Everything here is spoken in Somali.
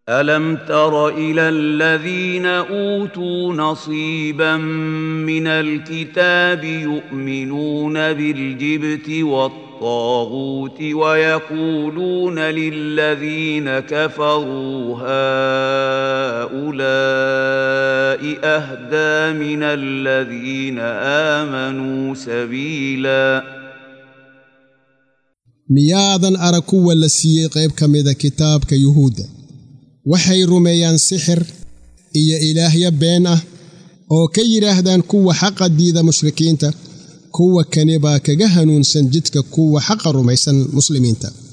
الم تر الى الذين اوتوا نصيبا من الكتاب يؤمنون بالجبت والطاغوت ويقولون للذين كفروا هؤلاء اهدى من الذين امنوا سبيلا miyaadan arag kuwa la siiyey qayb ka mida kitaabka yuhuudda waxay rumeeyaan sixir iyo ilaahyo been ah oo ka yidhaahdaan kuwa xaqa diida mushrikiinta kuwa kani baa kaga hanuunsan jidka kuwa xaqa rumaysan muslimiinta